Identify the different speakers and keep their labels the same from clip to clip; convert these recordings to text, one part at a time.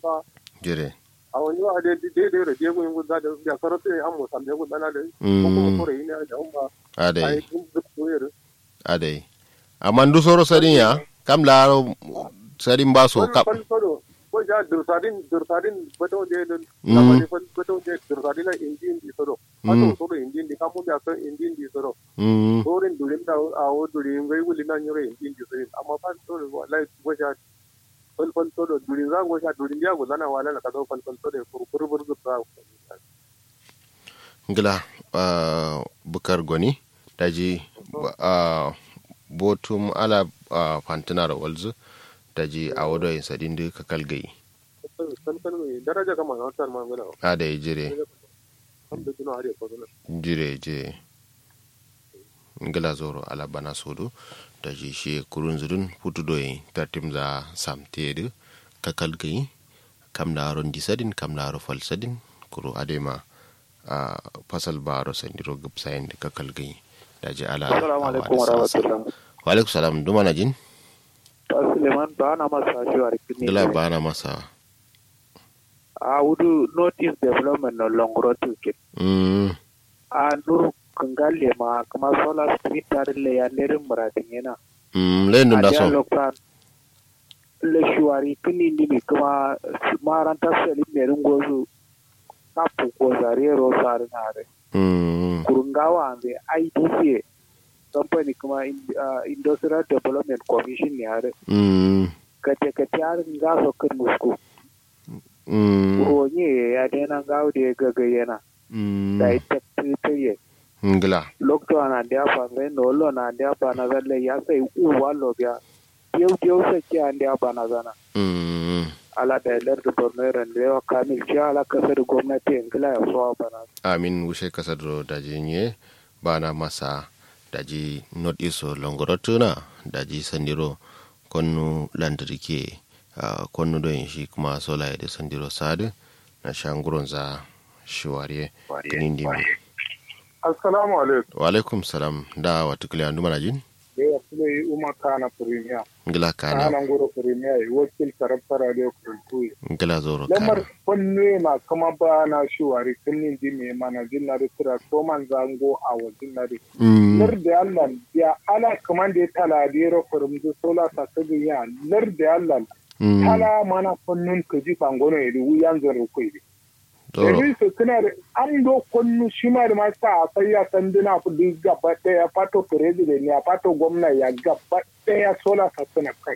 Speaker 1: ba
Speaker 2: jire
Speaker 1: a wani wa da de de da de gun guda da ya karatu an mu san da guda na da ko kuma
Speaker 2: mm
Speaker 1: kore ina da umma
Speaker 2: adai
Speaker 1: ai duk duk koyar
Speaker 2: adai amma ndu soro sadin ya kam laro sadin ba so kam
Speaker 1: fal falo ko ja dursadin dursadin bato de da
Speaker 2: Mm.
Speaker 1: kamar fal bato de dursadin na injin di soro
Speaker 2: Mm.
Speaker 1: ato soro injin di kamu da san injin di soro
Speaker 2: mm
Speaker 1: sorin durin da a wo durin gai wuli na nyore injin di soro amma fa soro wallahi ko ja fal fal soro durin za go ja durin ya go zana wala na ka zo fal fal soro fur fur fur da
Speaker 2: ngila uh, bukar goni daji uh, botum ala uh, fantina da walzu daji a wado yin sadin da kakal gai
Speaker 1: fal fal mai daraja kama na wata ma ngana
Speaker 2: adai jire
Speaker 1: alhamdulillah har ya ko na
Speaker 2: jire jire ngila zoro ala bana sodo daji shi kurun zudun putu doyi tartim za samtedu kakal gai kam na ron disadin kam na ro fal sadin kuro adema a fasal baro sandiro gab sayin da kakal gai daji ala
Speaker 3: Assalamu alaikum wa rahmatullah.
Speaker 2: wa alaikum salam duma na jin
Speaker 3: Ta Suleiman ba na masa shi wa rikini.
Speaker 2: ngila bana masa
Speaker 3: A wudu notice development no longro tuke.
Speaker 2: mm
Speaker 3: A nuru kangalle ma kuma solar street tare le ya nerin muradin yana.
Speaker 2: mm lendu
Speaker 3: A
Speaker 2: da
Speaker 3: dia
Speaker 2: so
Speaker 3: lokran le shuwari kini ndimi kuma maranta seli merin gozu kapu ko zarero sare nare.
Speaker 2: mm
Speaker 3: Kurungawa ande IDCA company kuma in- ah, Industrial Development Commission ne are.
Speaker 2: mm
Speaker 3: Kate kate har nga so kan musku.
Speaker 2: mm
Speaker 3: ronye ya dena gaude gaga yana
Speaker 2: mm
Speaker 3: da ita tiriye
Speaker 2: ngila
Speaker 3: lokto ana dia pa ngai no lo na dia pa na zale ya sai u wa lo bia yau yau sai ki an dia pa na zana
Speaker 2: mm
Speaker 3: ala da lar da borno ran da yawa kamil ci ala kasar gwamnati ngila ya so pa na
Speaker 2: amin wushe kasar do daji nye bana masa daji not iso longorotuna daji sandiro konnu lantarki uh, konnu don shi kuma sola ya da sandiro sadu na shanguron za shiwariye kinindi mi
Speaker 1: assalamu alaikum
Speaker 2: wa alaikum salam da wata kiliya ndu mana jin
Speaker 1: da ya fi yi umar kana premier
Speaker 2: ngila kana
Speaker 1: kana ngoro premier yi wakil karabta radio kurkuyi
Speaker 2: ngila zoro
Speaker 1: lamar
Speaker 2: kana
Speaker 1: fanne na kama ba na shuwari kunnin di mai mana jin na rikira ko man zango a wajen na rikira
Speaker 2: mm
Speaker 1: lar da allah ya ala kaman da ya tala da ya rafarin da sola sa ta ya lar da allah
Speaker 2: mm
Speaker 1: tala mana fannun ka ji fangono ya duwu yan zan rukwai ne
Speaker 2: zoro
Speaker 1: Domin su suna da an do kunnu shi ma da masu a sai ya sanduna kudi gaba daya fato president ya fato gwamna ya gaba daya sola sa suna kai.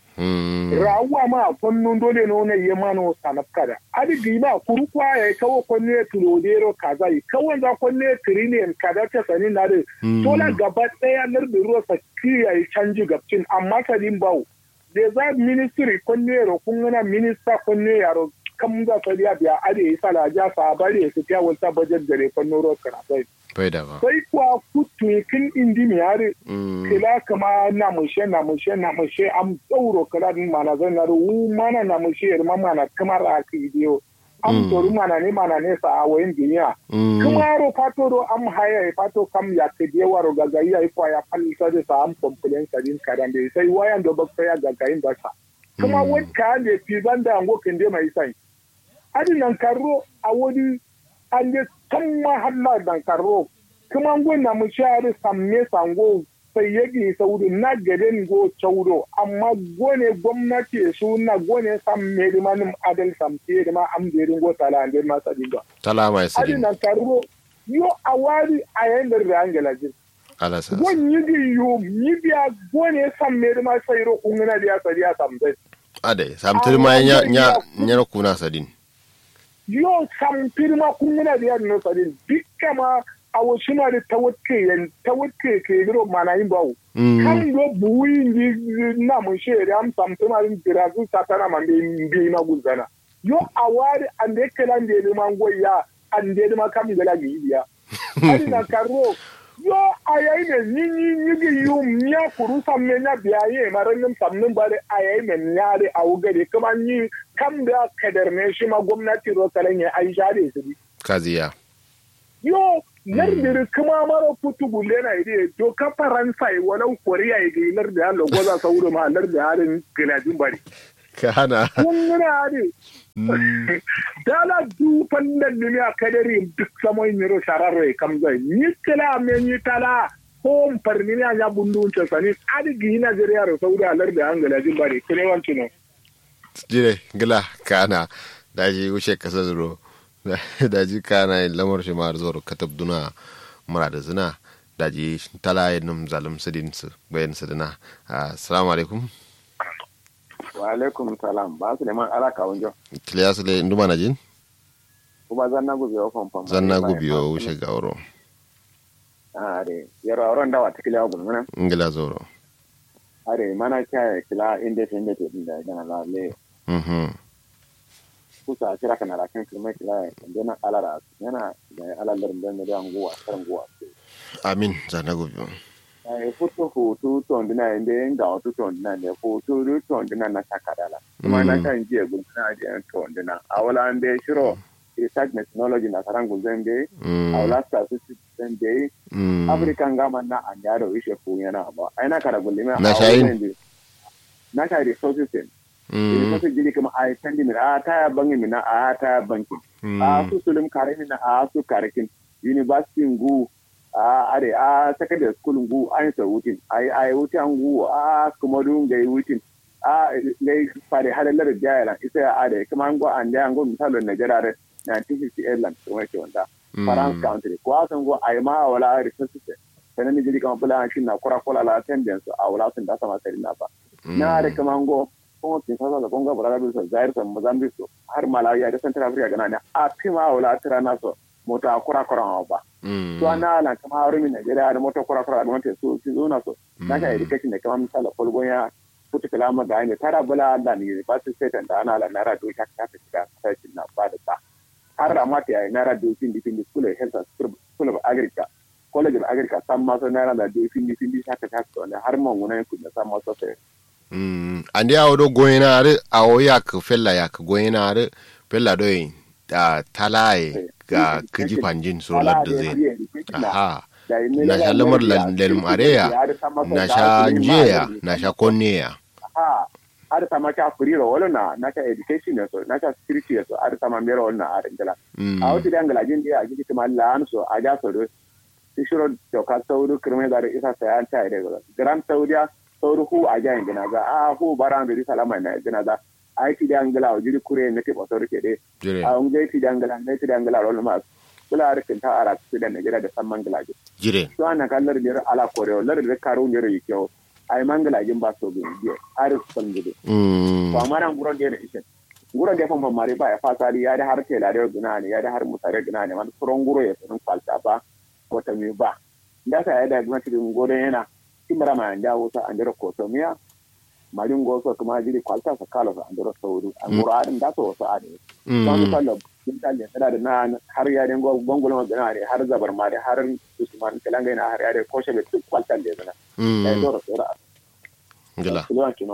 Speaker 2: mm
Speaker 1: Rawuwa ma a kunnun dole ne wani ya mana sanaf kada. Adigi ma kuru kwa ya kawo kunne ya tulodero kaza yi kawai za kunne ya tiriniyan kada ta sani na da
Speaker 2: Mm.
Speaker 1: sola gaba daya nar da ruwa sa kiya yi canji gabcin amma sadin bawo. Da za ministry kunne ya kun gana minista kunne ya ro kan za su biya biya ade yi sala ja sa bari ya fita wata bajet gare fannin ruwa kana sai.
Speaker 2: bai da ba
Speaker 1: Sai kuwa kutu kin indi mi yare
Speaker 2: mm
Speaker 1: kila kama na mushe na mushe na mushe am tsauro kala din mana zan na ru mana na mushe yar ma mana kamar a ki biyo am
Speaker 2: Mm.
Speaker 1: toru mana ne mana ne sa a wayin duniya
Speaker 2: mm
Speaker 1: kuma ro fato ro am haya e fato kam ya ke de waro gaga ya ifo ya palisa de sa am complain kadin kadan de sai wayan do bakta ya gaga in basa kuma
Speaker 2: Mm.
Speaker 1: wani ka ne fi banda ango kende mai sai adi nan karro a wani an je can ma halla dan karro kuma ngon na mu share samme sango sai yagi saudi na gaden go chauro amma gone gwamnati su na gone samme di manim adal samte di ma am derin go tala ande ma sadinga
Speaker 2: tala mai
Speaker 1: adi
Speaker 2: sadin
Speaker 1: nan karro yo awari ayenda rangela jin
Speaker 2: ala sa
Speaker 1: gon yigi yo yibiya gone samme di ma sayro kungana dia sadiya sambe
Speaker 2: ade samtir ma nya nya nya kuna sadin
Speaker 1: yo sampirma kungina da yadda nasarin dukka ma a wasu na da tawatke yan tawatke ke biro mana yin bawo
Speaker 2: mm
Speaker 1: kan do buwi ni na mun she da am sampirma rin birazu satana man be be na guzana yo awari ande kala ande man goya ande ma kam gala gi biya ari na karo yo ayayi ne ni ni ni gi yum nya kuru samme nya biya ye maran samnin bare ayayi ne nyare a wugare kuma ni kam da kadarne shi ma gwamnati ro kalan ya ai share su bi
Speaker 2: kaziya
Speaker 1: yo lardiri kuma mara putu bulle na ide to ka faransa yi wani koriya yi ga lardi hallo goza sauro ma lardi halin gilajin bari
Speaker 2: ka hana
Speaker 1: kun gina hadi dala du fannan ni a kadari duk samoy niro shararo e kam zai ni kala me ni tala ko parni ni anya bundu ce sani adi gi Nigeria ro saudi alar da angala jin bare kire wanci no
Speaker 2: jire gila kana daji wuce kasa zuro daji kana lamar shi ma zoro katab duna mura da zina daji tala yin zalim sidin su bayan sidina assalamu alaikum
Speaker 4: wa alaikum salam ba su neman alaka wajen
Speaker 2: kiliya su le nduma na jin
Speaker 4: kuma zan na gubi wa famfam
Speaker 2: zan na gubi wa wuce gauro
Speaker 4: are yaro auren dawa ta kiliya gudu mana
Speaker 2: ngila zoro
Speaker 4: are mana kya kila inda ta inda ta inda gana la le
Speaker 2: mhm
Speaker 4: kusa kira kana la kan kirma kila inda na alara yana da alalar da da nguwa karan nguwa
Speaker 2: amin zan na gubi
Speaker 4: ai foto foto to ndina inda inga wato to ndina ne foto ru to ndina na takadala kuma na kan je gudu na je to ndina awala ande shiro research technology na karangu zembe awla sta su zembe african gama na anyaro ishe fu yana ba aina kara gulima
Speaker 2: na shayin
Speaker 4: na shayin resources din resources jiri kuma ai kandi mina a ta bangi mina a ta banki a su sulum kare mina a su karekin university ngu a are a secondary school ngu ai sa wutin ai ai wutin ngu a kuma dun ga wutin a ngai fare halalar jayala isa a da kuma ngu an da ngu misalo na jarare 1958 lan kuma ke wanda France country ko asan go ai ma wala resources sanan ni jiri kama bula shi na kura kula la attendance a wala sun da sama sai na ba na da kama go ko tin sa da gonga bura da su zaire san Mozambique har Malawi da Central Africa gana ne a pima wala tira na so mota kura kura ba to ana na kama harumi Nigeria da mota kura kura da mota su su zo na so na ka education da kama misala kolgon ya kuta kalama ga ne tara bula da ni ba su sai da ana la nara do ta ta ta sai na ba da ba har da mata yayi nara do fin fin school of health school of agriculture college of agriculture san maso nara da do fin fin haka ta so ne har man wuna ku da san maso sai
Speaker 2: mm andi awo do goyina are awo yak fella yak goyina are fella do da talaye ga kiji panjin so ladda zai aha na sha lamar lalm areya na sha njeya na sha konneya
Speaker 4: aha ada sama ka kuriro wala na na ka education so na ka security so ada sama mero wala na ada ngala a wata da ngala jin dia gidi kuma lan so a ja so do shiro to ka sauru kirme da isa sa an ta ide gran saudiya sauru hu a ja ngina ga a hu baran da salama na ngina da ai ti da ngala o jiri kure ne ke botor ke de a un je ti da ngala ne ti da ngala wala ma kula arkin ta ara ti da ngila da samman ngala
Speaker 2: jire
Speaker 4: so ana kallar da ala kore lar da karu ne ri kyau ay mangala jin ba so bin biye ar son gudu to amara nguron de ishe nguron de famba mari ba ya fasari ya da har tela da guna ne ya da har mutare guna ne man furon guro ya sun falta ba wata mi ba da sa ya da gwamnati din godon yana kimara ma anda wuta an dira ko to miya marin goso kuma jiri kwalta sa kala sa an dira sauru an guro adin da so so ade don sallo din talle tana da na har ya den gongolo ma gana ne har zabar ma har usman kalanga na har ya da koshe be duk kwalta da zana da doro sura
Speaker 2: ngila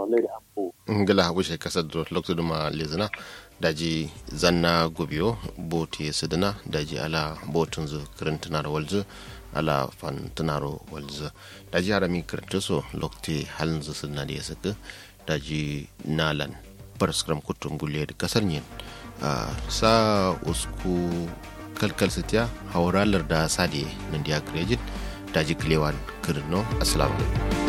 Speaker 2: ngila bushe kasar do lokto duma lezina daji zanna gobiyo boti sidina daji ala botun zu kirintinar walzu ala fantinaro walzu daji harami kirinta so lokti halin zu sidina da ya saka daji nalan paraskram kutun gulle da kasar yin sa usku kalkal sitiya hauralar da sadiye nan da ya kirejin daji kilewan kirino assalamu alaikum